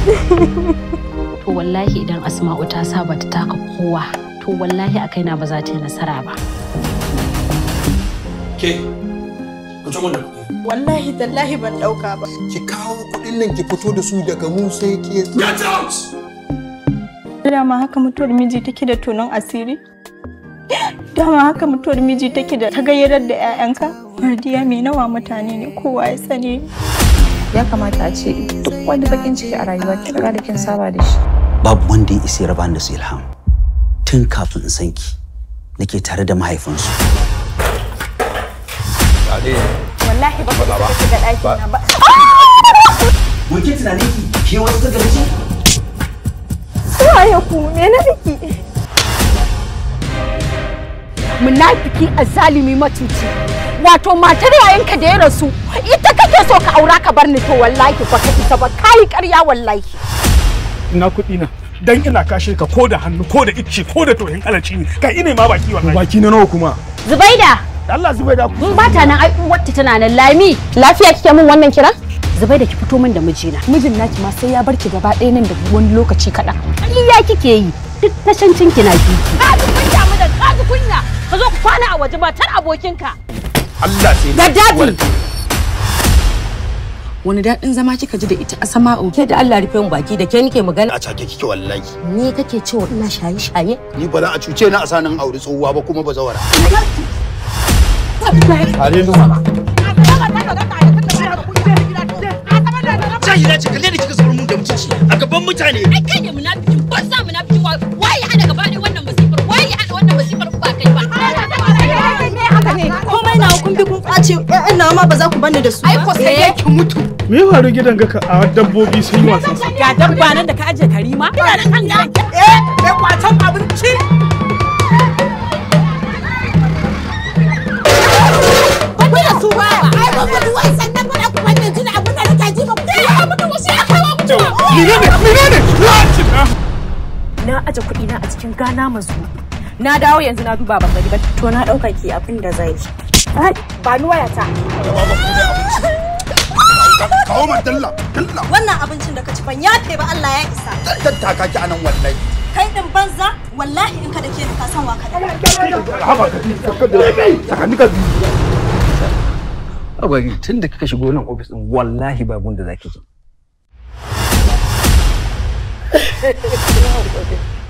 to wallahi idan asma'u ta saba ta taka kowa to wallahi a kaina ba za ta yi nasara ba Ke, ku ci mun da kuɗi. Wallahi tallahi ban ɗauka ba. ki kawo kuɗin nan ki fito da su daga mu sai ke Get out! Dama haka mutuwar miji take da tonon asiri? Dama haka mutuwar miji take da tagayyarar da 'ya'yanka? Mardiya mai nawa mutane ne kowa ya sani. ya kamata a ce duk wani bakin ciki a rayuwa ki riga da kin saba da shi babu wanda ya isa ya raba ni da su ilham tun kafin in san ki nake tare da mahaifinsu Wallahi ba ka isa shiga ɗaki na ba. Wake tunanin ki ke wasu ta gaci? Waye ku me na miki? munafiki azalimi matuci wato matar yayanka da ya rasu ita kake so ka aura ka bar ni to wallahi ba ka isa ba kai ƙarya wallahi ina kuɗi na dan ina kashe ka ko da hannu ko da icce ko da tohin alaci ne kai ina ma baki wallahi baki na nawa kuma zubaida Allah zubai da mun ba ta nan ai uwarta tana nan lami lafiya kike min wannan kira zubaida ki fito min da mijina mijin naki ma sai ya barki gaba ɗaya nan da wani lokaci kaɗan ƙarya kike yi duk tashancin ki na kiki ka ji kunya mu da ka ji kunya ka zo ku kwana a waje matar abokinka Allah sai da dadi wani daɗin zama kika ji da ita a sama'u ke da Allah rufe mu baki da ke nike magana a cake kike wallahi ni kake cewa ina shaye shaye ni ba za a cuce ni a sanin aure tsohuwa ba kuma ba zawara are nuna Jahila ce kalle da kika zubar mun da mutunci a gaban mutane. ai kai ne munafikin ba sa munafikin wa wai ya hada gaba ɗaya wannan masifar wai ya hada wannan masifar ba kai ba Komai na kun bi kun ɓace ƴaƴan nawa ma ba za ku bani da su ba. ai ko sai dai ki mutu me ya faru gidan ga a dabbobi sun yi wasan sa ga dabba nan da ka aje karima ina da kan gidan eh mai kwatan abinci ba da su ba ai ba ku wai sannan ba ku wannan jini abin da nake ji ba ku ya mutu wasu ya kawo mutu menene menene na aje kuɗi na a cikin gana mazu na dawo yanzu na duba ban gani ba to na ɗauka ki abin da zai ji ba ni wayata kawo man dalla dalla Wannan abincin da ka ci ban yafe ba Allah ya isa. dan taka ki anan wallahi Kai din banza wallahi in ka dake ni ka san wa ka da. haba ka sakani ka abari tun da kika shigo nan ofis din wallahi babun da zaki ji